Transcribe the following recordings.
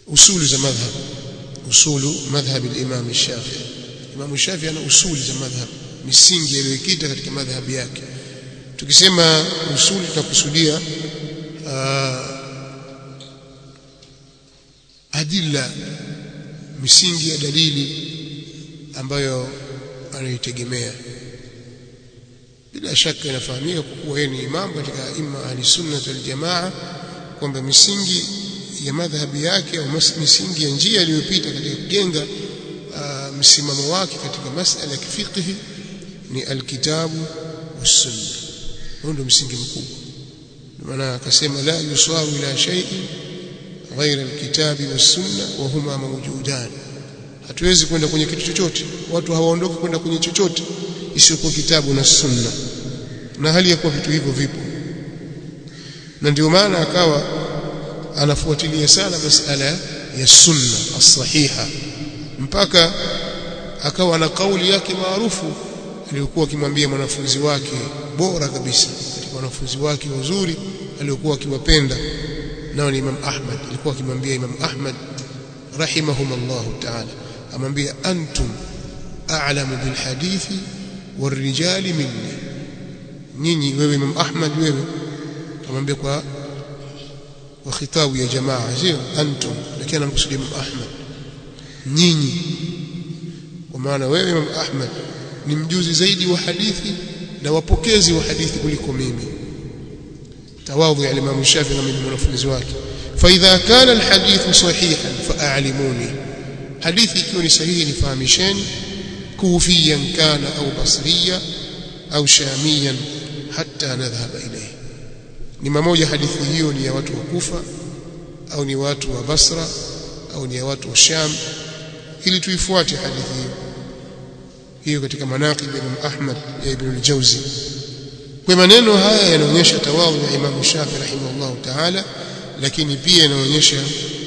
usulu za madhhab usulu madhhab al-Imam Shafi'i Imam Shafi'i ana usuli za madhhab misingi aliyokita katika madhhabi yake tukisema usuli tutakusudia adilla misingi ya dalili ambayo anaitegemea bila shaka inafahamika kwa kuwa yeye ni imam katika imma ahli sunna wal jamaa kwamba misingi ya madhhabi yake au misingi ya njia iliyopita katika kujenga uh, msimamo wake katika masala ya kifiqhi ni alkitabu wasunna huo ndio msingi mkubwa maana akasema la yusawi ila shay'in ghaira alkitabi wasunna wa huma mawjudan hatuwezi kwenda kwenye kitu chochote watu hawaondoki kwenda kwenye chochote isiyokuwa kitabu na sunna na hali ya kuwa vitu hivyo vipo na ndio maana akawa anafuatilia sana masala ya sunna as-sahiha mpaka akawa na kauli yake maarufu aliyokuwa akimwambia mwanafunzi wake bora kabisa katika wanafunzi wake wazuri aliyokuwa akiwapenda nao ni Imam Ahmad alikuwa akimwambia Imam Ahmad rahimahumullahu ta'ala amwambia antum a'lamu bil hadithi warijali minni nyinyi wewe Imam Ahmad wewe amwambia kwa kwa khitabu ya jamaa sio antum lakini anamkusudia Imam Ahmad nyinyi kwa maana wewe Imam Ahmad ni mjuzi zaidi wa hadithi na wapokezi wa hadithi kuliko mimi tawadhu ya Imam Shafi na mimi mwanafunzi wake fa idha kana alhadith sahihan fa'alimuni hadithi ikiwa ni sahihi nifahamisheni kufiyan kana au basriya au shamiyan hatta nadhhaba ilayhi ni mamoja hadithi hiyo ni ya watu wa Kufa au ni watu wa Basra au ni ya watu wa Sham ili tuifuate hadithi hiyo hiyo katika manaqib ya Imam Ahmad ya Ibn al-Jawzi kwa maneno haya yanaonyesha tawadhu ya Imam Shafi rahimahullah ta'ala lakini pia yanaonyesha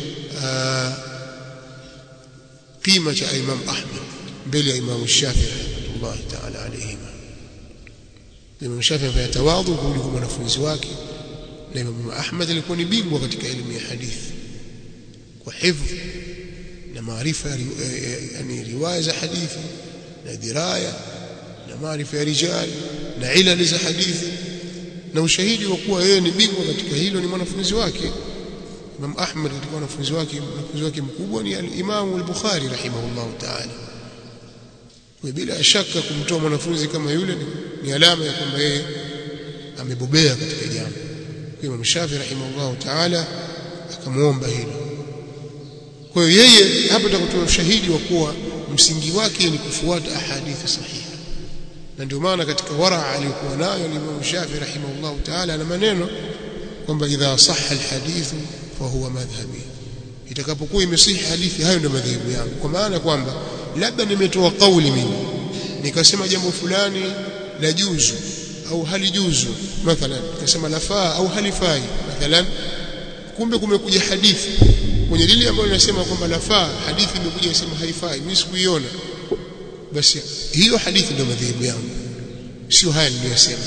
kima cha Imam Ahmad mbele ya Imam Shafi rahimahullah ta'ala alayhi Imam Shafi afanya tawadhu kuliko mwanafunzi wake na Imam Ahmad alikuwa ni bingwa katika elimu ya hadithi kwa hifdh na maarifa yani riwaya za hadithi na diraya na maarifa ya rijal na ilali za hadithi na ushahidi wa kuwa yeye ni bingwa katika hilo ni mwanafunzi wake Imam Ahmad katika wanafunzi wake mwanafunzi wake mkubwa ni al-Imam al-Bukhari rahimahullah ta'ala kwa bila shaka kumtoa mwanafunzi kama yule ni, ni alama ya kwamba yeye amebobea katika jambo kwa Imam Shafi rahimahullah ta'ala akamuomba hilo kwa hiyo yeye hapa tutakutoa ushahidi wa kuwa msingi wake ni kufuata ahadithi sahiha na ndio maana katika waraa aliyokuwa nayo Imam Shafi rahimahullah ta'ala na maneno kwamba idha sahha alhadithu fa huwa madhhabi itakapokuwa imesihi hadithi hayo ndio madhehebu yangu kwa maana kwamba labda nimetoa kauli mimi nikasema jambo fulani la juzu au halijuzu mathalan nikasema lafaa au halifai mathalan kumbe kumekuja hadithi kwenye lile ambalo linasema kwamba lafaa hadithi imekuja inasema haifai mimi sikuiona basi hiyo hadithi ndio madhehebu yangu sio haya niliyosema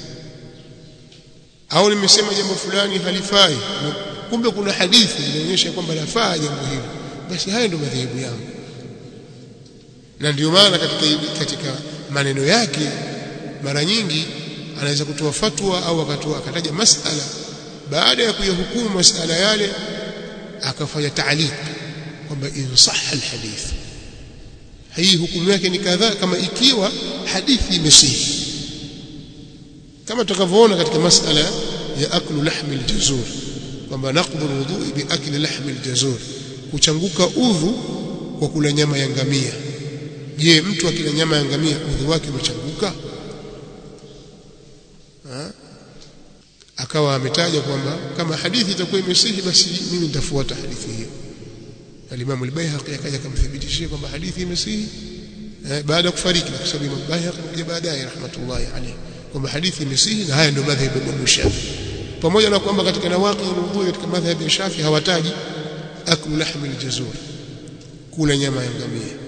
au nimesema jambo fulani halifai kumbe kuna hadithi inaonyesha kwamba lafaa jambo hilo basi haya ndio madhehebu yangu na ndio maana katika katika maneno yake mara nyingi anaweza kutoa fatwa au akatoa akataja masala baada ya kuyahukumu masala yale akafanya taaliq kwamba insah alhadith hii hukumu yake ni kadhaa kama ikiwa hadithi imesihi kama tutakavyoona katika masala ya aklu lahmi aljazur kwamba naqdu alwudu bi akli lahmi aljazur kuchanguka udhu kwa kula nyama ya ngamia je mtu akila nyama ya ngamia udhu wake umechanguka akawa ametaja kwamba kama hadithi itakuwa imesihi basi mimi nitafuata hadithi hiyo Al-Imam al-Baihaqi akaja kumthibitishia kwamba hadithi imesihi eh, baada ya kufariki kwa sababu Imam Baihaqi kuja baadaye rahmatullahi alayhi kwamba hadithi imesihi na haya ndio madhhabu ya Imam Shafi pamoja na kwamba katika nawaqi al-wudhu katika madhhabu ya Shafi hawataji aklu lahmi al-jazur kula nyama ya ngamia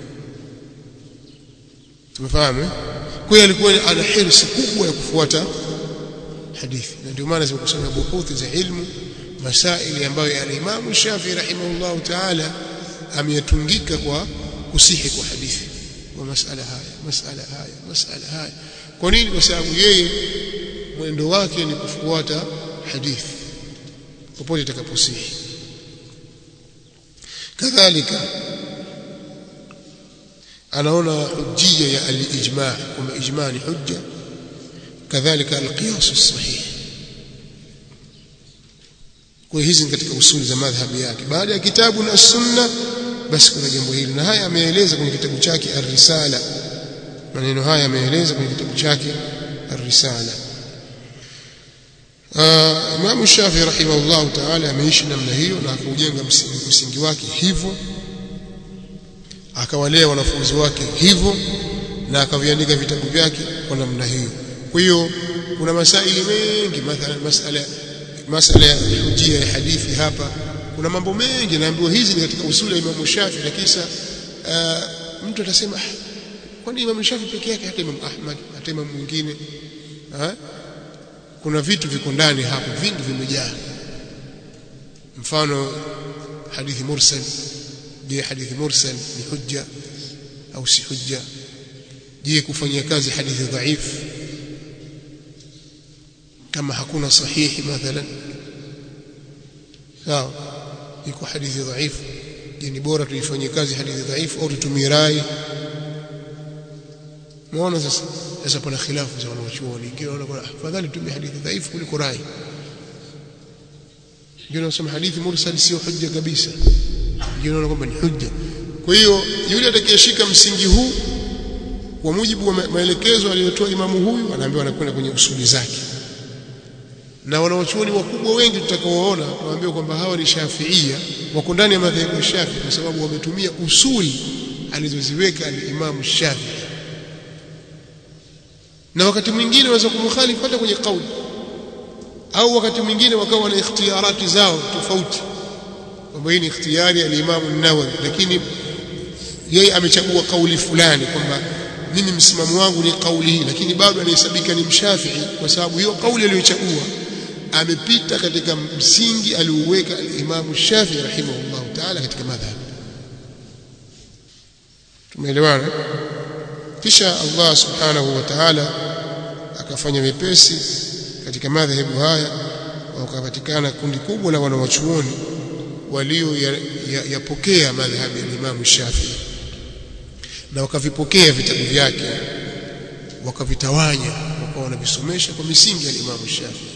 tumefahamu kwa hiyo alikuwa ana hirsi kubwa ya kufuata hadithi na ndio maana zimekusanya buhuthi za ilmu masaili ambayo al-Imam Shafi rahimahullah ta'ala ameyatungika kwa kusihi kwa hadithi kwa masala haya masala haya masala haya kwa nini kwa sababu yeye mwendo wake ni kufuata hadithi popote itakaposihi kadhalika anaona hujjia ya al-ijma' kwamba ijma' ni hujja kadhalika al-qiyas as-sahih kwa hizi ni katika usuli za madhhabi yake baada ya kitabu na sunna basi kuna jambo hili na haya ameeleza kwenye kitabu chake ar-risala maneno haya ameeleza kwenye kitabu chake ar-risala Imam Shafi rahimahullah ta'ala ameishi namna hiyo na akaujenga msingi wake hivyo akawalea wanafunzi wake hivyo na akaviandika vitabu vyake kwa namna hiyo kwa hiyo kuna masaili mengi mathalan masala masala ya hujia ya hadithi hapa kuna mambo mengi naambiwa hizi ni katika usuli ya Imam Shafi lakini sasa uh, mtu atasema ah, kwani Imam Shafi peke yake hata Imam Ahmad hata Imam mwingine kuna vitu viko ndani hapo vingi vimejaa mfano hadithi mursal je hadithi mursal ni hujja au si hujja je kufanyia kazi hadithi dhaifu kama hakuna sahihi mathalan sawa iko hadithi dhaifu je ni bora tuifanyie kazi hadithi dhaifu au tutumie rai muone sasa sasa pana khilafu za wanachuoni wengine wanaona afadhali tumie hadithi dhaifu kuliko rai wengine wanasema hadithi mursal sio hujja kabisa wengine wanaona kwamba ni hujja kwa hiyo yule atakayeshika msingi huu kwa mujibu wa maelekezo aliyotoa imamu huyu anaambiwa anakwenda kwenye usuli zake na wanawachuoni wakubwa wengi tutakaoona tunaambiwa kwamba hawa ni Shafiia wako ndani ya madhehebu ya Shafi kwa sababu wametumia usuli alizoziweka al-Imam Shafi na wakati mwingine waweza kumkhalifu hata kwenye kauli au wakati mwingine wakawa na ikhtiyarati zao tofauti kwamba hii ni ikhtiyari al-Imam an-Nawawi lakini yeye amechagua kauli fulani kwamba mimi msimamo wangu ni kauli hii lakini bado anahesabika ni mshafii kwa sababu hiyo kauli aliyochagua amepita katika msingi aliouweka al-Imam Shafi'i rahimahullah ta'ala katika madhhab tumeelewana kisha Allah subhanahu wa ta'ala akafanya wepesi katika madhehebu haya wakapatikana kundi kubwa la wanawachuoni walio yapokea ya, ya madhhabi ya Imam Shafi'i na wakavipokea vitabu vyake wakavitawanya wakawa wanavisomesha kwa misingi ya Imam Shafi'i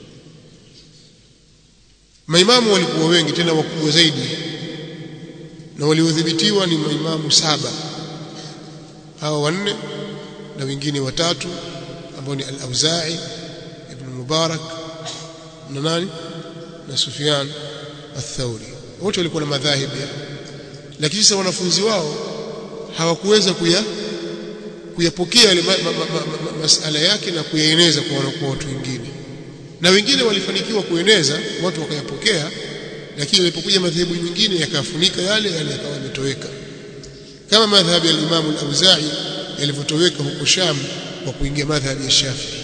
maimamu walikuwa wengi tena wakubwa zaidi na waliodhibitiwa ni maimamu saba hawa wanne na wengine watatu ambao ni al-Auza'i ibn Mubarak na nani na Sufyan al-Thawri wote walikuwa na madhahibi lakini sasa wanafunzi wao hawakuweza kuya kuyapokea yale ma, ma, ma, ma, ma, masala yake na kuyaeneza kwa, kwa watu wengine na wengine walifanikiwa kueneza watu wakayapokea lakini ilipokuja madhehebu mengine yakafunika yale yale yakawa yametoweka kama madhhabi ya Imam al-Auza'i yalivyotoweka huko Sham kwa kuingia madhhabi ya Shafi'i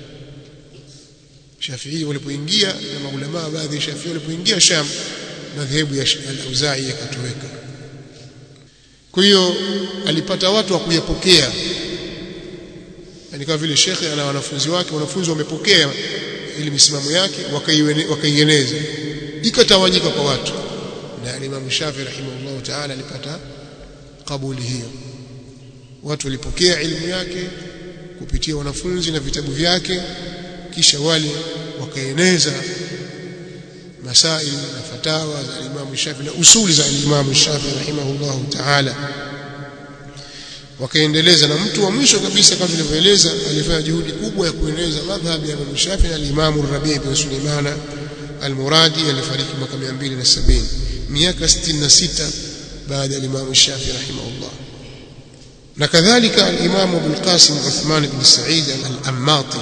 Shafi'i walipoingia na maulama baadhi ya Shafi'i walipoingia Sham madhehebu ya al-Auza'i yakatoweka kwa hiyo alipata watu wa kuyapokea yani kama vile shekhe ana wanafunzi wake wanafunzi wamepokea ili misimamo yake wakaieneza ikatawanyika kwa watu na Imam Shafi rahimahullah ta'ala alipata kabuli hiyo watu walipokea elimu yake kupitia wanafunzi na vitabu vyake kisha wale wakaeneza masail na fatawa za Imam Shafi na usuli za Imam Shafi rahimahullah ta'ala wakaendeleza na mtu wa mwisho kabisa kama tulivyoeleza alifanya juhudi kubwa ya kueneza madhhabi ya Imam Shafi na Imam Rabi' ibn Sulaimana al-Muradi alifariki mwaka 270 miaka 66 baada ya Imam Shafi rahimahullah na kadhalika al-Imam Abu al-Qasim Uthman ibn Sa'id al-Ammati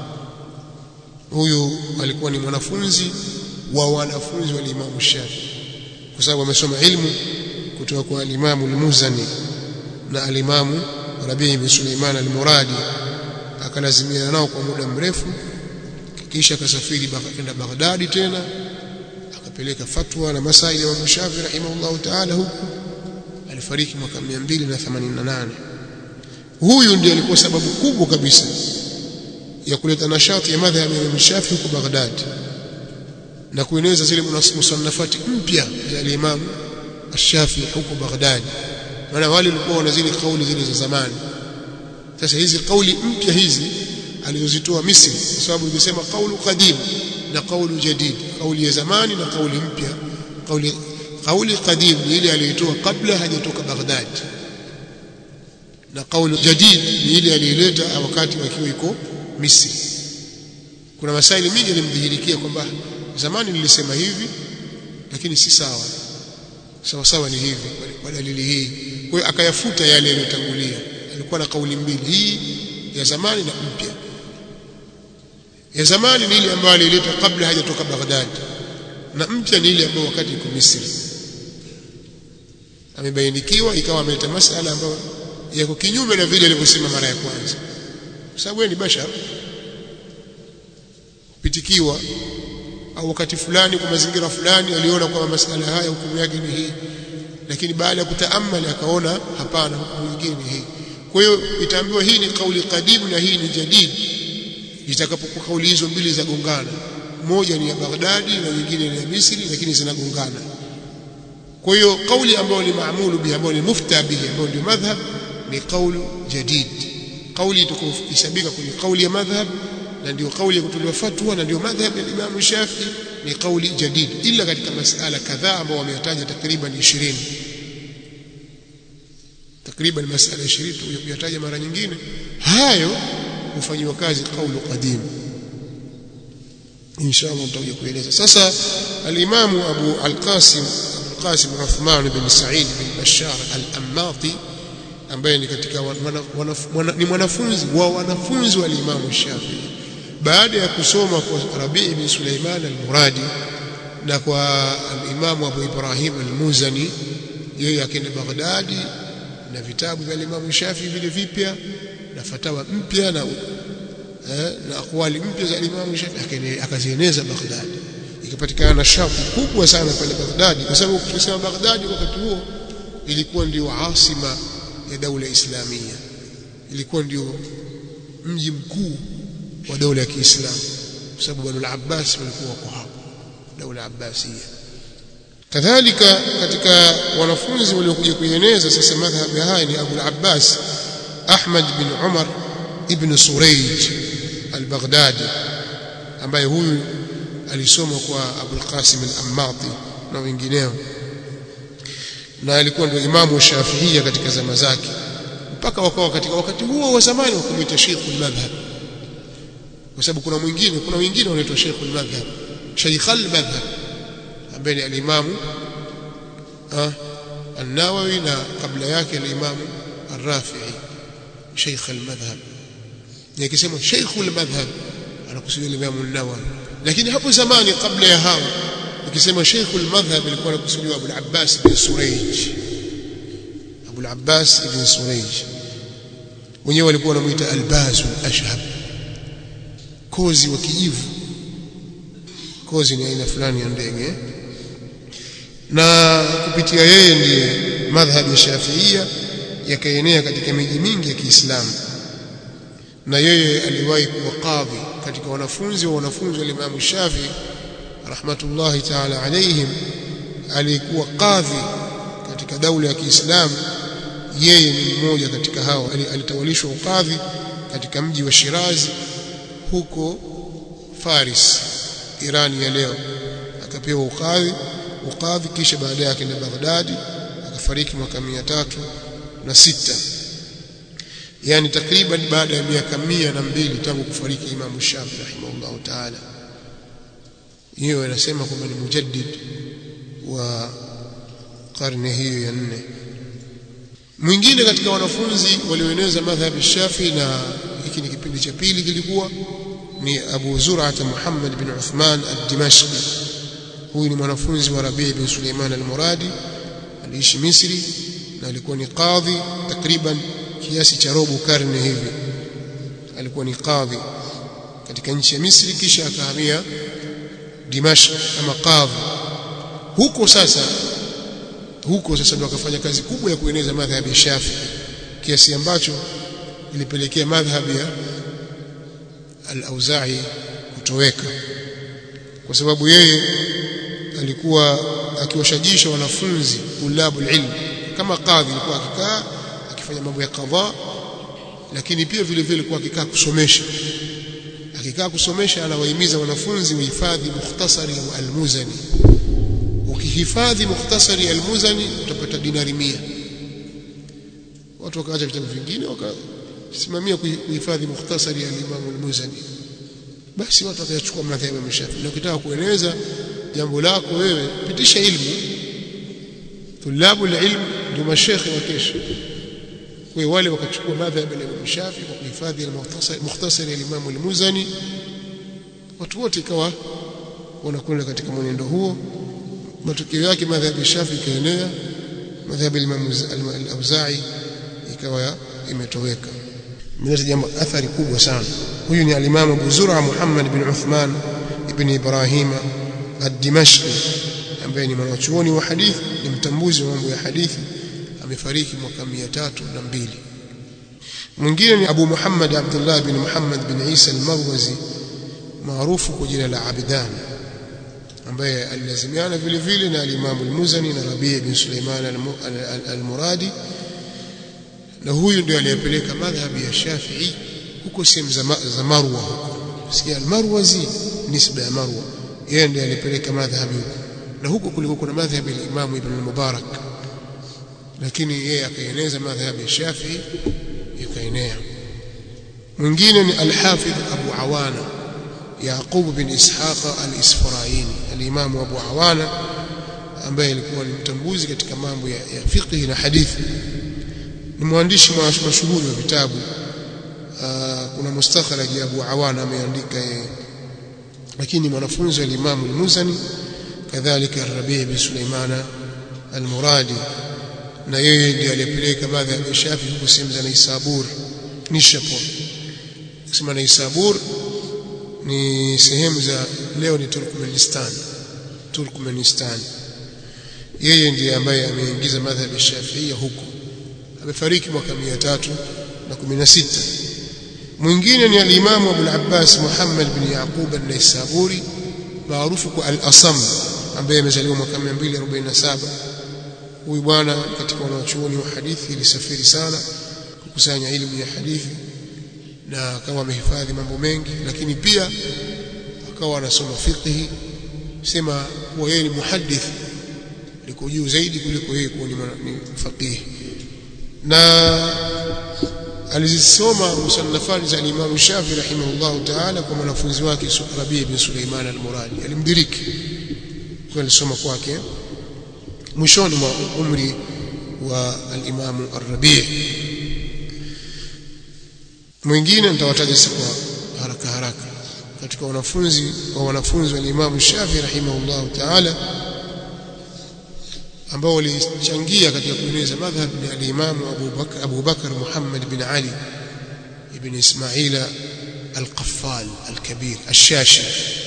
huyu alikuwa ni mwanafunzi wa wanafunzi wa Imam Shafi kwa sababu amesoma ilmu kutoka kwa al-Imam al-Muzani na al-Imam Rabi' ibn Sulaiman al-Muradi akalazimiana nao kwa muda mrefu kisha akasafiri kwenda Baghdadi tena akapeleka fatwa na masaili ya Imam Shafi rahimahullah ta'ala huku alifariki mwaka 288 huyu ndiye alikuwa sababu kubwa kabisa ya kuleta nashati ya madhhabi ya Imam Shafi huko Baghdad na kueneza zile musannafati mpya za Imam Shafi huko Baghdad maana wale walikuwa wana zile kauli zile za zamani sasa hizi kauli mpya hizi alizozitoa Misri kwa sababu imesema kaulu qadim na kaulu jadid kauli ya zamani na kauli mpya kauli kauli qadim ni ile aliyotoa kabla hajatoka Baghdad na kauli jadid ni ile aliyoleta wakati wakiwa iko Misri kuna masaili mingi yalimdhihirikia kwamba zamani nilisema hivi lakini si sawa sawa sawa ni hivi kwa dalili hii kwa hiyo akayafuta yale yaliyotangulia alikuwa na kauli mbili hii ya zamani na mpya ya zamani ni ile ambayo alileta kabla hajatoka Baghdad na mpya ni ile ambayo wakati iko Misri amebainikiwa ikawa ameleta masala ambayo yako kinyume na vile alivyosema mara ya kwanza kwa sababu yeye ni bashar kupitikiwa au wakati fulani kwa mazingira fulani aliona kwamba masala haya hukumu yake ni hii lakini baada ya kutaamali akaona hapana hukumu nyingine ni hii kwa hiyo itaambiwa hii ni kauli kadimu na hii ni jadid itakapokuwa kauli hizo mbili za gongana moja ni ya Baghdadi na nyingine ni ya Misri lakini zinagongana kwa hiyo kauli ambayo ni maamulu bihi ambayo ni mufta bihi ambayo ndio madhhab ni kaulu jadid kauli itakayosabika kwenye kauli ya madhhab na ndio kauli ya kutolewa fatwa na ndio madhhab ya Imam Shafi ni kauli jadid ila katika masala kadhaa ambao wameyataja takriban 20 takriban masala 20 tuyataja mara nyingine hayo hufanywa kazi kaulu qadim inshallah mtakuja kueleza sasa al-Imam Abu al-Qasim al-Qasim Uthman bin Sa'id bin Bashar al-Ammati ambaye ni katika wana, wana, wana, ni mwanafunzi wa wanafunzi wa Imam Shafi'i baada ya kusoma kwa Rabi' bin Sulaiman al-Muradi na kwa al-Imam Abu Ibrahim al-Muzani yeye akaenda Baghdadi na vitabu vya Imam Shafi'i vile vipya na fatawa mpya na eh, na akwali mpya za Imam Shafi'i akazieneza Baghdad ikapatikana shauku kubwa sana pale Baghdad kwa sababu tukisema Baghdad wakati huo ilikuwa ndio asima ya daula islamia ilikuwa ndio mji mkuu wa daula ya Kiislamu kwa sababu Banu al-Abbas walikuwa wako hapo daula Abbasia kadhalika katika wanafunzi waliokuja kuieneza sasa madhhabi haya ni Abu al-Abbas Ahmad bin Umar ibn Surayj al-Baghdadi ambaye huyu alisoma kwa Abu al-Qasim al-Ammati na wengineo na alikuwa ndio imamu Shafiia katika zama zake mpaka wakawa katika wakati huo wa zamani wakumwita Sheikh al-Madhhab kwa sababu kuna mwingine kuna wengine wanaitwa Sheikh al-Madhhab Sheikh al-Madhhab ambaye ni al-Imamu an-Nawawi na kabla yake al-Imamu ar-Rafi'i Sheikh al-Madhhab nikisema Sheikh al-Madhhab anakusudia al-Imamu an-Nawawi lakini hapo zamani kabla ya hao ukisema Sheikh al-Madhhab ilikuwa anakusudiwa Abu al-Abbas bin Surayj Abu al-Abbas ibn Surayj wenyewe walikuwa wanamuita al-Baz al-Ashhab kozi wa kijivu kozi ni aina fulani ya ndege na kupitia yeye ndiye madhhabi ya Shafiia yakaenea katika miji mingi ya Kiislamu na yeye aliwahi kuwa kadhi katika wanafunzi wa wanafunzi wa Imam Shafi rahmatullahi ta'ala alayhim alikuwa kadhi katika daula ya Kiislamu yeye ni mmoja katika hao alitawalishwa ukadhi katika mji wa Shirazi huko Faris Irani ya leo akapewa ukadhi ukadhi kisha baadaye akaenda Baghdadi akafariki mwaka tatu na sita yani takriban baada ya miaka mia na mbili tangu kufariki Imam Shafi rahimahullah ta'ala hiyo inasema kwamba ni mujaddid wa karne hiyo ya nne mwingine katika wanafunzi walioeneza madhhabi Shafi na hiki ni kipindi cha pili kilikuwa ni Abu Zur'at Muhammad bin Uthman ad-Dimashqi huyu ni mwanafunzi wa Rabi' bin Suleiman al-Muradi aliishi Misri na alikuwa ni kadhi takriban kiasi cha robo karne hivi alikuwa ni kadhi katika nchi ya Misri kisha akahamia Dimashq kama kadhi huko sasa huko sasa ndio akafanya kazi kubwa ya kueneza madhhabi ya Shafi kiasi ambacho ilipelekea madhhabi ya al-Auza'i kutoweka kwa sababu yeye alikuwa akiwashajisha wanafunzi tulabu ilmu kama kadhi alikuwa akikaa akifanya mambo ya kadha lakini pia vile vile alikuwa akikaa kusomesha akikaa kusomesha anawahimiza wanafunzi wahifadhi mukhtasari wa al-Muzani ukihifadhi mukhtasari al-Muzani utapata dinari mia watu wakaacha vitabu vingine wakasimamia kuhifadhi mukhtasari al-Imam al-Muzani basi watu wakachukua madhhabu ya Shafi na ukitaka kueleza jambo lako wewe pitisha ilmu tulabu ilmu ndio mashekhe wa kesho kwa wale wakachukua madhhabu ya Imam Shafi kwa kuhifadhi al-mukhtasari mukhtasari al-Imam al-Muzani watu wote ikawa wanakwenda katika mwenendo huo matokeo yake madhhabu ya Shafi ikaenea madhhabu ya Imam al-Auza'i ikawa imetoweka imeleta jambo athari kubwa sana huyu ni al-Imam Abu Zur'a Muhammad bin Uthman ibn Ibrahim ad-Dimashqi ambaye ni mwanachuoni wa hadithi ni mtambuzi wa mambo ya hadithi amefariki mwaka 302 mwingine ni Abu Muhammad Abdullah bin Muhammad bin Isa al-Marwazi maarufu kwa jina la Abdan ambaye alilazimiana vile vile na al-Imam al-Muzani na Rabi' bin Sulaiman al-Muradi na huyu ndio aliyepeleka madhhabi ya Shafi'i huko sehemu za Marwa huko sikia al-Marwazi nisba ya Marwa yeye ndiye alipeleka madhhabi huko na huko kulikuwa kuna madhhabi ya Imam Ibn al-Mubarak lakini yeye akaeneza madhhabi ya Shafi'i ikaenea mwingine ni al-Hafidh Abu Awana Yaqub bin Ishaq al-Isfaraini al-Imam Abu Awana ambaye alikuwa ni mtambuzi katika mambo ya, ya fiqh na hadithi ni mwandishi mashuhuri wa vitabu kuna mustakhraj ya Abu Awana ameandika yeye lakini mwanafunzi wa Imam al-Muzani kadhalika Rabi' bin Sulaimana al-Muradi na yeye ndiye aliyepeleka madhhabi ya Shafi huko sehemu za Naisabur Nishapur kusema Naisabur ni sehemu za leo ni Turkmenistan Turkmenistan yeye ndiye ambaye ameingiza madhhabi ya Shafi'ia huko amefariki mwaka 316 mwingine ni al-Imam Abu al-Abbas Muhammad bin Yaqub an-Naisaburi maarufu kwa al-Asam ambaye amezaliwa mwaka 247 huyu bwana katika wanachuoni wa hadithi ilisafiri sana kukusanya elimu ya hadithi na akawa amehifadhi mambo mengi lakini pia akawa anasoma fiqh sema kuwa yeye ni muhaddith liko juu zaidi kuliko yeye kuwa ni faqih na alizisoma musannafani za Imam Shafi rahimahullah ta'ala kwa mwanafunzi wake Rabi' bin Sulaiman al-Muradi alimdiriki kwa alisoma kwake mwishoni mwa umri wa al-Imam ar-Rabi' mwingine nitawataja kwa haraka haraka katika wanafunzi wa wanafunzi wa Imam Shafi rahimahullah ta'ala ambao walichangia katika kueneza madhhab ya al-Imam Abu Bakar Abu Bakar Muhammad bin Ali ibn Ismail al-Qaffal al-Kabir al-Shashi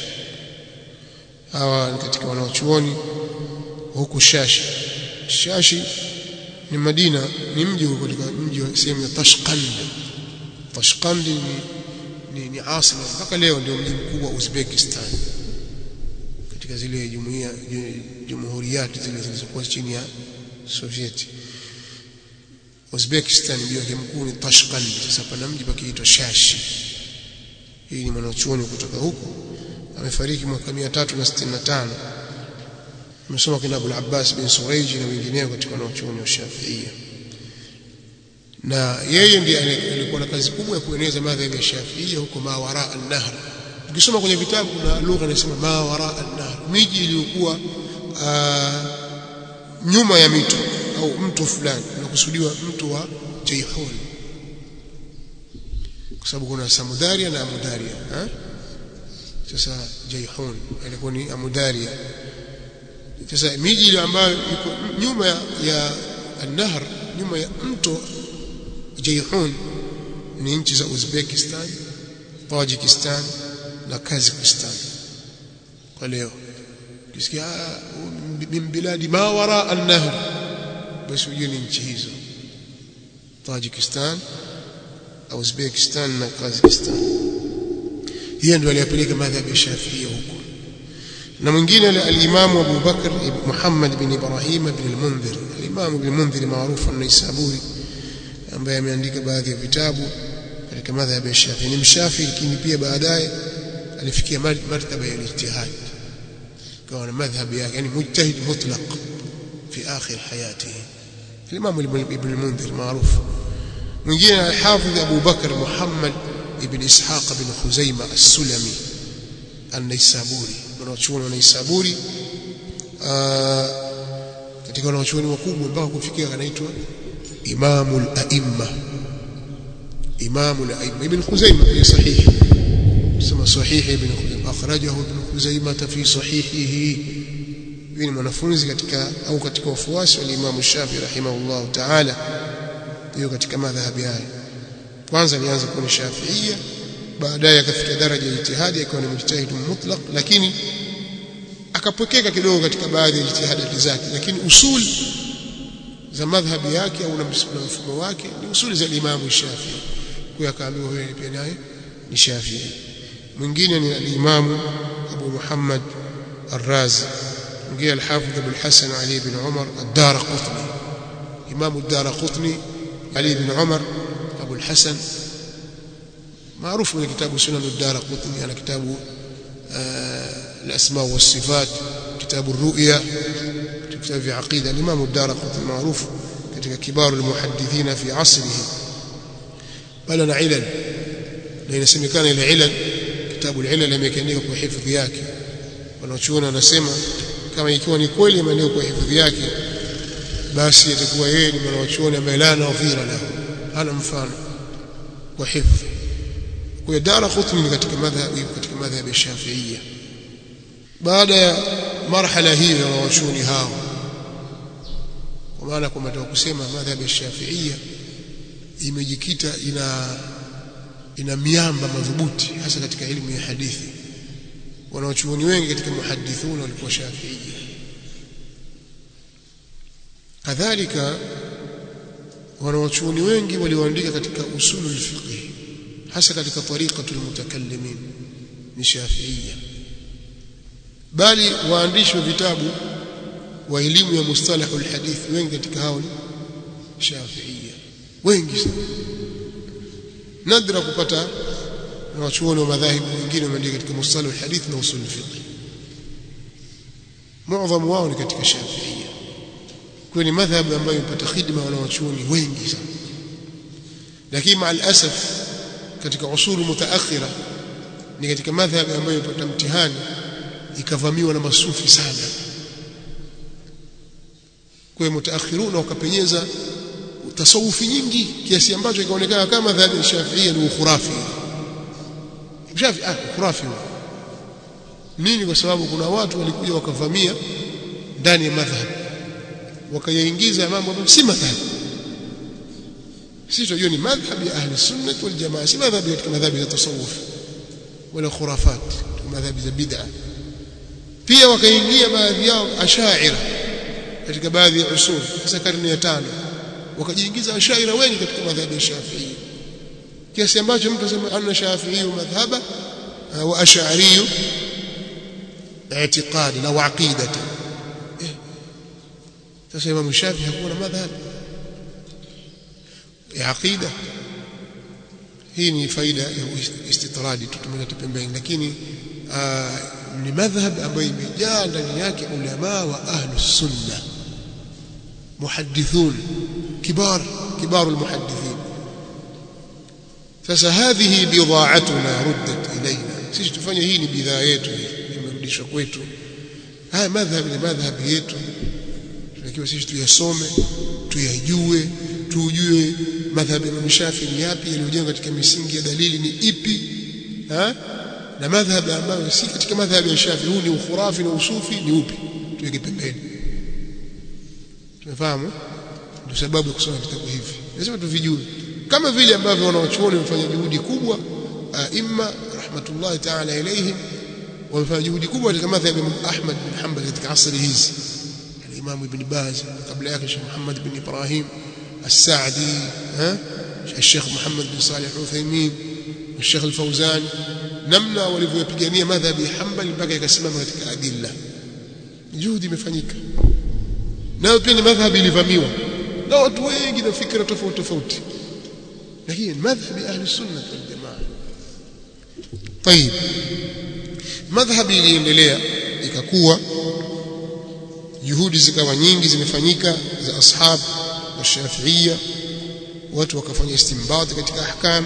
hawa katika wanaochuoni huku Shashi Shashi ni Madina ni mji uko katika mji wa sehemu ya Tashqand Tashqand ni ni, ni asima mpaka leo ndio mji mkuu wa Uzbekistan katika zile jumuiya jumhuriyati zile zilizokuwa chini ya Sovieti Uzbekistan mji wake mkuu ni Tashqand sasa pana mji pakiitwa Shashi hii ni mwanachuoni kutoka huko amefariki mwaka 365 amesoma kina Abu al-Abbas bin Suraiji na wengineo katika wanachuoni wa Shafiia na yeye ndiye alikuwa na kazi kubwa ya kueneza madhhabi ya Shafiia huko mawara an-nahr ukisoma kwenye vitabu kuna lugha inasema mawara an-nahr miji iliyokuwa nyuma ya mito au mto fulani unakusudiwa mto wa Jayhun kwa sababu kuna Samudaria na Amudaria ha? sasa Jayhun ilikuwa ni Amudaria sasa miji ile ambayo iko nyuma ya, ya an-nahr nyuma ya mto Jayhun ni nchi za Uzbekistan, Tajikistan na Kazakhstan. Kwa leo ukisikia min biladi ma wara an-nahr basi ujue ni nchi hizo Tajikistan Uzbekistan na Kazakhstan hiyo ndio aliyapeleka madhhabi ya Shafi'i huko na mwingine al-Imam Abu Bakr Muhammad bin Ibrahim bin al-Mundhir al-Imam bin al-Mundhir maarufu an-Naisaburi ambaye ameandika baadhi ya vitabu katika madhhabi ya Shafi'i ni mshafi lakini pia baadaye alifikia martaba ya ijtihad kwa na madhhabi yake yani mujtahid mutlaq fi akhir hayatihi الإمام ابن المنذر معروف من جينا الحافظ أبو بكر محمد ابن إسحاق بن خزيمة السلمي النيسابوري wanachuoni wa Naisaburi katika wanachuoni wakubwa mpaka kufikia anaitwa Imamul Aimma Imamul Aimma Ibn Khuzaimah fi sahih sema sahih Ibn Khuzaimah akhrajahu Ibn Khuzaimah fi sahihihi ni mwanafunzi katika au katika wafuasi wa Imam Shafi rahimahullah ta'ala hiyo katika madhhabi haya kwanza alianza kuwa Shafiia baadaye akafikia daraja ya ijtihadi akawa ni mujtahid mutlaq lakini akapokeka kidogo katika baadhi ya ijtihadati zake lakini usul za madhhabi yake au na mfumo wake ni usuli za Imam Shafi kwa akaambiwa wewe pia naye ni Shafi mwingine ni al-Imam Abu Muhammad Ar-Razi mwingine al-Hafidh Abu al-Hasan Ali ibn Umar ad-Darqutni Imam ad-Darqutni Ali ibn Umar Abu al-Hasan maarufu kwenye kitabu Sunan ad-Darqutni ana kitabu الأسماء والصفات كتاب الرؤيا كتاب في عقيدة الإمام الدارقطني معروف katika kibaru almuhaddithina fi asrihi bali na ilal na inasemekana ile ilal kitabu ilal imeandikwa kwa hifadhi yake wanachuona wanasema kama ikiwa ni kweli imeandikwa kwa hifadhi yake basi itakuwa yeye ni mwanachuoni ambaye la nadhira lahu hana mfano kwa hifadhi kwa Daraqutni ni katika madhhabi katika madhhabi ya Shafi'iyya baada ya marhala hiyo ya wanachuoni hao kwa maana kwamba tunataka kusema madhhabi ya Shafi'iyya imejikita ina ina miamba madhubuti hasa katika elimu ya hadithi wanaochuoni wengi katika muhadithuna walikuwa Shafi'iyya kadhalika wanaochuoni wengi walioandika katika usulul fiqh hasa katika tariqatul mutakallimin ni Shafi'iyya bali waandishi wa vitabu wa elimu ya mustalahul hadith wengi katika hao ni Shafi'iyya wengi sana nadra kupata na wachuoni wa madhahibu wengine wameandika katika mustalahul hadith na usul fiqh muadhamu wao ni katika Shafi'iyya kwa ni madhhabu ambayo imepata khidma wana wachuoni wengi sana lakini maal asaf katika usulu mutaakhira ni katika madhhabu ambayo imepata mtihani ikavamiwa na masufi sana kwa hiyo mutaakhiruna wakapenyeza tasawufi nyingi kiasi ambacho ikaonekana kama madhhabu ya Shafi'i ni ukhurafi Shafi ah ukhurafi nini kwa sababu kuna watu walikuja wakavamia ndani ya madhhab wakayaingiza mambo ambayo si madhhab sisi tunajua ni madhhab ya ahli sunnah wal jamaa si madhhab katika madhhab ya tasawuf wala khurafat madhhab za bid'ah pia wakaingia baadhi yao ashaira katika baadhi ya usul hasa karne ya tano wakajiingiza ashaira wengi katika madhhabi ya Shafi'i kiasi ambacho mtu anasema anna Shafi'i madhhaba wa ash'ari i'tiqad na aqidatan sasa Imam Shafi'i hakuwa na madhhab ya aqida hii ni faida ya istitradi tutumeka pembeni lakini ni madhhab ambayo imejaa ndani yake ulama wa ahlus sunna muhaddithun kibar kibar almuhaddithin sasa hadhihi bidha'atuna ruddat ilayna sisi tufanye hii ni bidhaa yetu imerudishwa kwetu haya madhhab ni madhhab yetu tunakiwa sisi tuyasome tuyajue tujue madhhab ya Shafi ni yapi yaliyojengwa katika misingi ya dalili ni ipi ha? na madhhab ambayo si katika madhhab ya Shafi huu ni ukhurafi na usufi ni upi tuweke pembeni tumefahamu ndio sababu ya kusoma vitabu hivi lazima tuvijue kama vile ambavyo wanawachuoni wamefanya juhudi kubwa aima rahmatullahi ta'ala ilayhim wamefanya juhudi kubwa katika madhhab ya Ahmad bin Hanbal katika asri hizi Imam Ibn Baz kabla yake Sheikh Muhammad ibn Ibrahim As-Sa'di ha Sheikh Muhammad bin Salih Al-Uthaymeen Sheikh Al-Fawzan namna walivyopigania madhhabi ya Hanbali mpaka ikasimama katika adilla juhudi imefanyika nayo pia ni madhhabi ilivamiwa na watu wengi na fikra tofauti tofauti lakini madhhabi ahli sunna wal jamaa طيب madhhabi iliendelea ikakuwa juhudi zikawa nyingi zimefanyika za ashab wa shafiia watu wakafanya istinbat katika ahkam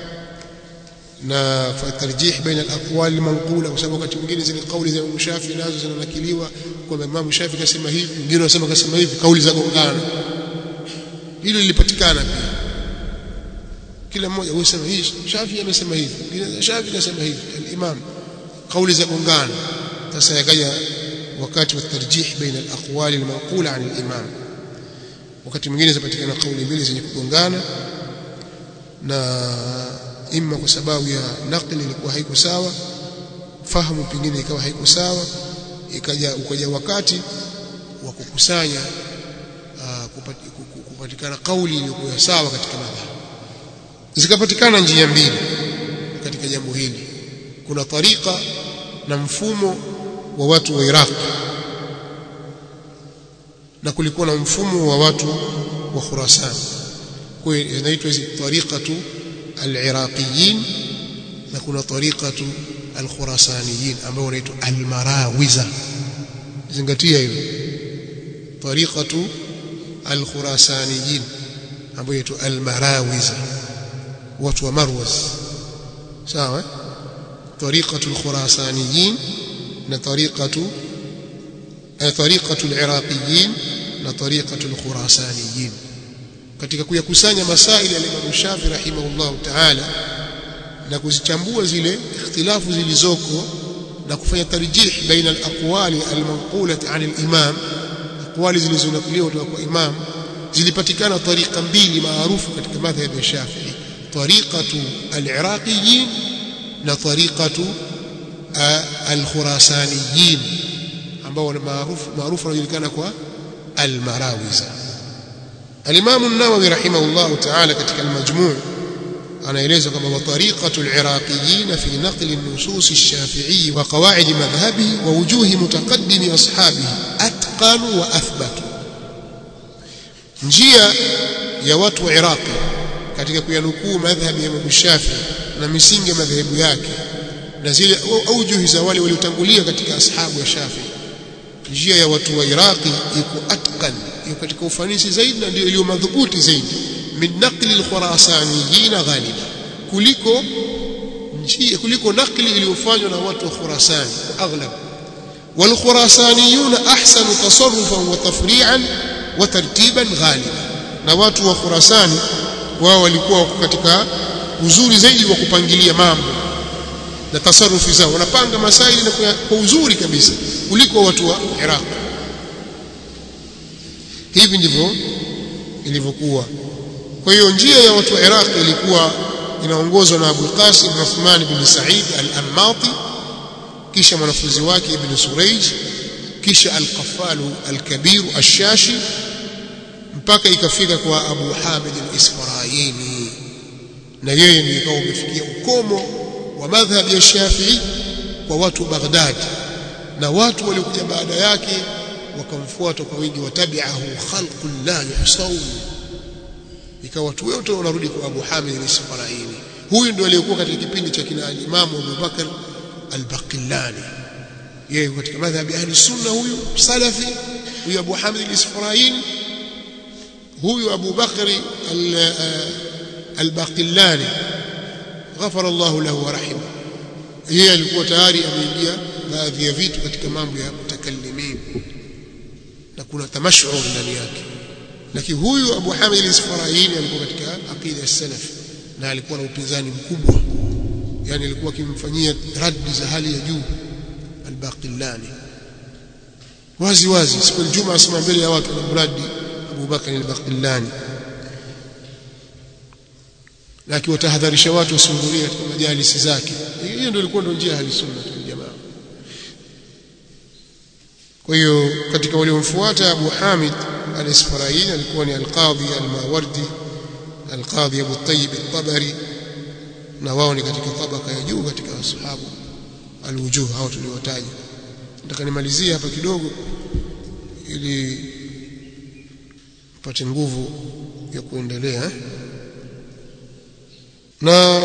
na tarjih baina al-aqwal al-manqula kwa sababu wakati mwingine zile kauli za Imam Shafi nazo zinanakiliwa kwamba Imam Shafi kasema hivi mwingine anasema kasema hivi kauli za gongana hilo lilipatikana pia kila mmoja husema hii Shafi amesema hivi mwingine Shafi kasema hivi al-Imam kauli za gongana sasa yakaja wakati wa tarjih baina al-aqwal al-manqula an al-imam wakati mwingine zapatikana kauli mbili zenye kugongana na imma kwa sababu ya nakli ilikuwa haiko sawa fahamu pengine ikawa haiko sawa ikaja ukaja wakati wa kukusanya kupatikana kauli iliyokuwa sawa katika madhhabu zikapatikana njia mbili katika jambo hili kuna tariqa na mfumo wa watu wa Iraq na kulikuwa na mfumo wa watu wa Khurasan kwa hiyo inaitwa hizi tariqatu al-iraqiyin na kuna tariqatu al-khurasaniyin ambao wanaitwa al-marawiza zingatia hilo tariqatu al-khurasaniyin ambao inaitwa al-marawiza watu wa Marwaz sawa tariqatu al-khurasaniyin na tariqatu tariqatu al-iraqiyin na tariqatu al-khurasaniyin katika kuyakusanya masaili ya Imam Shafi rahimahullah ta'ala na kuzichambua zile ikhtilafu zilizoko na kufanya tarjih baina al-aqwali al-manqulah 'an al-imam aqwali zilizonakuliwa kutoka kwa imam zilipatikana tariqa mbili maarufu katika madhhab ya Shafi'i tariqatu al-iraqiyin na tariqatu al-khurasaniyin ambao ni maarufu maarufu wanajulikana kwa al-marawiza الإمام النووي رحمه الله تعالى كتك المجموع أنا إليز كما وطريقة العراقيين في نقل النصوص الشافعي وقواعد مذهبه ووجوه متقدم أصحابه أتقن وأثبت njia ya watu wa Iraqi katika kuyanukuu madhhabi ya Imam Shafi na misingi ya madhehebu yake na zile aujuhi za wale waliotangulia katika ashabu ya Shafi njia ya watu wa Iraqi iko atqan iko katika ufanisi zaidi na ndio iliyo madhubuti zaidi min naqli al-khurasaniyin ghaliba kuliko njia kuliko nakli iliyofanywa na watu wa Khurasan aghlab wal khurasaniyun ahsanu tasarrufan wa tafri'an wa tartiban ghaliba na watu wa Khurasani wao walikuwa wako katika uzuri zaidi wa kupangilia mambo na tasarufi zao wanapanga masaili na kwa uzuri kabisa kuliko watu wa Iraq hivi ndivyo ilivyokuwa kwa hiyo njia ya watu wa Iraq ilikuwa inaongozwa na Abu Qasim Uthman bin Sa'id al-Ammati kisha mwanafunzi wake Ibn Surayj kisha al-Qaffal al-Kabir al-Shashi mpaka ikafika kwa Abu Hamid al-Isfarayini na yeye ndiye ikawa umefikia ukomo wa madhhabi ya Shafi'i kwa watu wa Baghdad na watu waliokuja baada yake wakamfuata kwa wingi watabi'ahu khalqul la yuhsawn ikawa watu wote wanarudi kwa Abu Hamid al-Isfaraini huyu ndio aliyekuwa katika kipindi cha kina Imam Abu Bakar al-Baqillani yeye katika madhhabi ahli sunna huyu salafi huyu Abu Hamid al-Isfaraini huyu Abu Bakr al-Baqillani ghafara Allah lahu wa rahima yeye alikuwa tayari ameingia baadhi ya vitu katika mambo ya mutakallimin na kuna tamashur ndani yake lakini huyu Abu Hamid al-Isfaraini alikuwa katika aqida ya salaf na alikuwa na upinzani mkubwa yani alikuwa akimfanyia raddi za hali ya juu al-Baqillani wazi wazi siku ya Ijumaa asema mbele ya watu na mradi Abu Bakr al-Baqillani na akiwatahadharisha watu wasihudhurie katika majalisi zake hiyo ndio ilikuwa ndio njia ya sunna wal jamaa kwa hiyo katika waliomfuata Abu Hamid al-Isfaraini alikuwa ni al-Qadhi al-Mawardi al-Qadhi Abu Tayyib al-Tabari na wao ni katika tabaka ya juu katika wasahabu al-wujuh hao tuliwataja nataka nimalizie hapa kidogo ili pate nguvu ya kuendelea na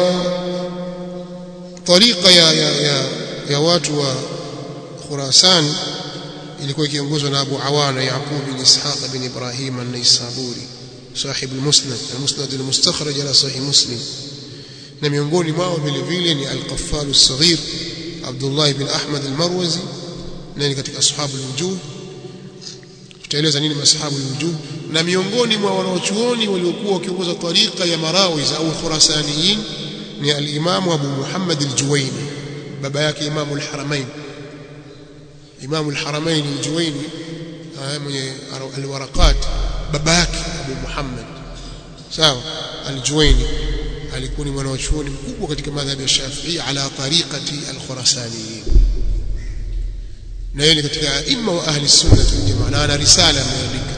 tariqa ya, ya, ya, ya watu wa Khurasan ilikuwa ikiongozwa na Abu Awana Yaqub bin Ishaq bin Ibrahim an-Naisaburi صاحب المسند المسند المستخرج على صحيح مسلم na miongoni mwao vile vile ni al-Qaffal as-Saghir Abdullah ibn Ahmad al-Marwazi na ni katika ashabu al-wujuh tutaeleza nini masahabu al-wujuh na miongoni mwa wanaochuoni waliokuwa wakiongoza tariqa ya Marawiz au Khurasaniyin ni al-Imam Abu Muhammad al-Juwayni baba yake Imam al-Haramain Imam al-Haramain al-Juwayni mwenye al-Waraqat baba yake Abu Muhammad sawa al-Juwayni alikuwa ni mwanachuoni mkubwa katika madhhabi ya Shafi'i ala tariqati al-Khurasaniyin na yeye ni katika imma wa ahli sunna wal jamaa na ana risala ameandika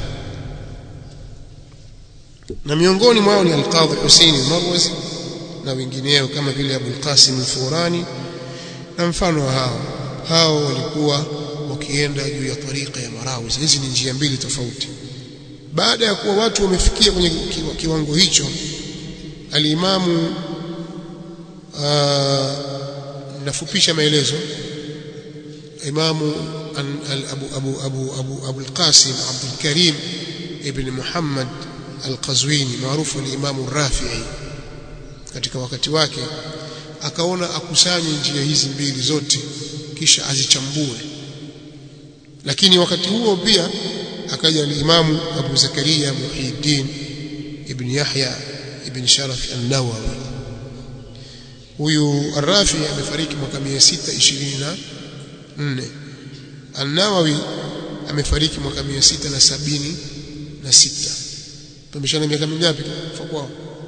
na miongoni mwao ni al-Qadhi Hussein al-Marwazi na wengineo kama vile Abu al-Qasim al-Furani na mfano wa hao hao walikuwa wakienda juu ya tariqa ya Marawiz hizi ni njia mbili tofauti baada ya kuwa watu wamefikia kwenye kiwango hicho alimamu nafupisha maelezo imamu abu abu abu abu abu al-Qasim Abdul Karim ibn Muhammad al-Qazwini maarufu ni imamu Rafi'i katika wakati wake akaona akusanye njia hizi mbili zote kisha azichambue lakini wakati huo pia akaja al-imamu Abu Zakaria Muhyiddin ibn Yahya ibn Sharaf an-Nawawi huyu Ar-Rafi amefariki mwaka 624 An-Nawawi amefariki mwaka 676 tumeshana miaka mingapi kufa kwao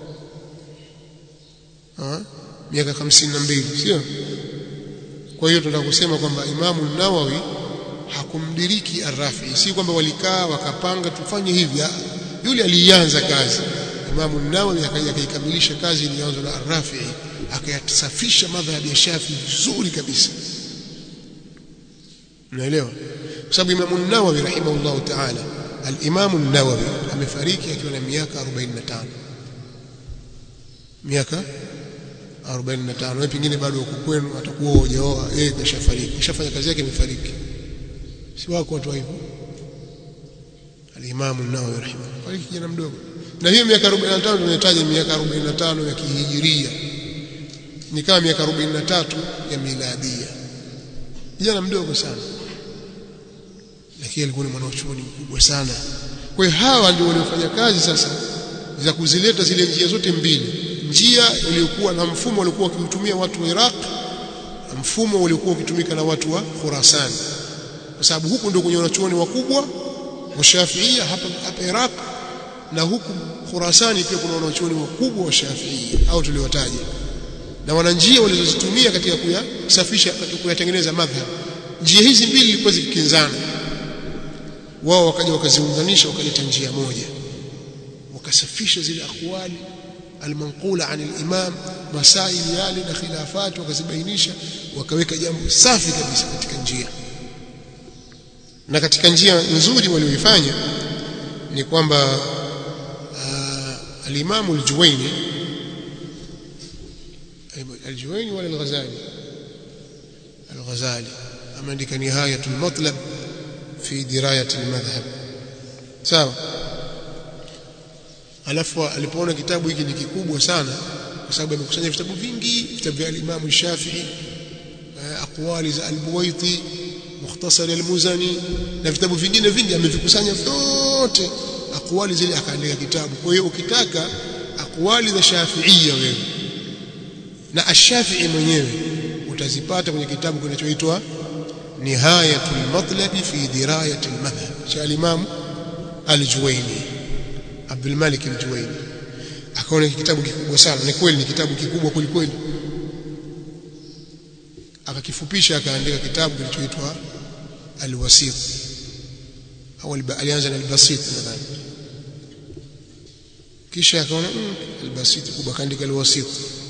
ah miaka 52 sio kwa hiyo tunataka kusema kwamba Imamu Nawawi hakumdiriki Ar-Rafi si kwamba walikaa wakapanga tufanye hivi yule alianza kazi Imamu Nawawi akaja akaikamilisha kazi iliyoanzwa na Ar-Rafi akayasafisha madhhabi ya Shafi vizuri kabisa unaelewa kwa sababu Imamu Nawawi rahimahullahu ta'ala al-Imamu Nawawi amefariki akiwa na miaka 45 miaka 45 na pengine bado uko kwenu atakuwa hujaoa yeye kashafariki kashafanya kazi yake imefariki si wako watu hivyo al-Imamu Nawawi rahimahullah fariki kijana mdogo na hiyo miaka 45 tunahitaji miaka 45 ya kihijiria ni kama miaka 43 ya miladia kijana mdogo sana lakini alikuwa ni mwanachuoni mkubwa sana kwa hiyo hawa ndio waliofanya kazi sasa za kuzileta zile njia zote mbili njia iliyokuwa na mfumo uliokuwa ukiutumia watu wa Iraq na mfumo uliokuwa ukitumika na watu wa Khurasan kwa sababu huku ndio kwenye wanachuoni wakubwa wa Shafiia hapa hapa Iraq na huku Khurasani pia kuna wanachuoni wakubwa wa Shafiia au tuliwataja na wana njia walizozitumia katika kuyasafisha katika kuyatengeneza madhhab njia hizi mbili zilikuwa zikikinzana wao wakaja wakaziunganisha wakaleta njia moja wakasafisha zile akwali almanqula an al-imam masaili yale na khilafati wakazibainisha wakaweka jambo safi kabisa katika njia na katika njia nzuri walioifanya ni kwamba uh, al-Imam al-Juwayni al-Juwayni wala al-Ghazali al-Ghazali ameandika nihayatul matlab fi dirayat al-madhhab sawa alafu alipoona kitabu hiki ni kikubwa sana kwa sababu amekusanya vitabu vingi vitabu vya al-Imam Shafi'i aqwali za al-Buwaiti mukhtasar al-Muzani na vitabu vingine vingi amevikusanya vyote aqwali zile akaandika kitabu kwa hiyo ukitaka aqwali za Shafi'ia wewe na ash-Shafi'i mwenyewe utazipata kwenye kitabu kinachoitwa Nihayatul Matlabi fi Dirayati al-Madhhab cha al-Imam al-Juwayni Abdul Malik al-Juwayni akaona kitabu kikubwa sana ni kweli ni kitabu kikubwa kweli akakifupisha akaandika kitabu kilichoitwa al-Wasit au alianza na albasit nadhani kisha akaona mm, albasit kubwa akaandika alwasit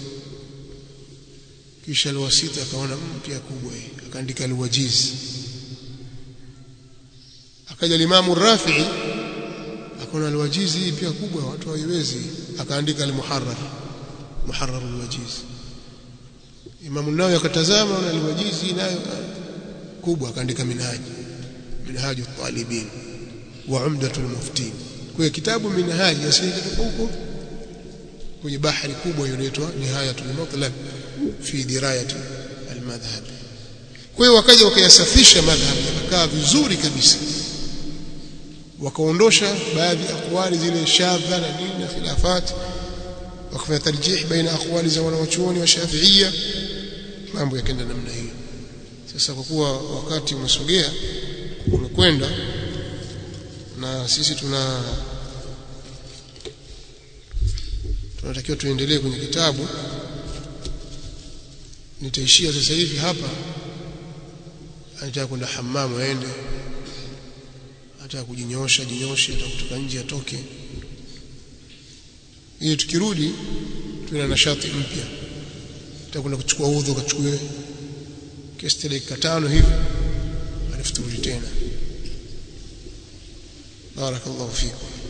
kisha alwasit akaona mm, pia kubwa hii akaandika alwajiz akaja limamu rafi'i akaona alwajiz hii pia kubwa watu hawaiwezi akaandika almuharrar muharrar alwajiz imamu nawawi akatazama na alwajiz nayo kubwa akaandika minhaji minhaju talibin wa umdatul muftin kwa kitabu minhaji asiyekutoka huko kwenye bahari kubwa inaitwa nihayatul mutlaq fi dirayati almadhhab kwa hiyo wakaja wakayasafisha madhhab yakakaa vizuri kabisa wakaondosha baadhi ya aqwali zile shadha na nini na khilafat wakafanya tarjih baina aqwali za wanawachuoni wa Shafi'ia mambo yakaenda namna hiyo sasa kwa kuwa wakati umesogea umekwenda na sisi tuna tunatakiwa tuendelee kwenye kitabu nitaishia sasa hivi hapa anataka kwenda hamamu aende hata kujinyoosha jinyoshe hata kutoka nje atoke ili tukirudi tuna nashati mpya tutakwenda kuchukua udhu kachukue kiasi dakika tano hivi alafu turudi tena barakallahu fikum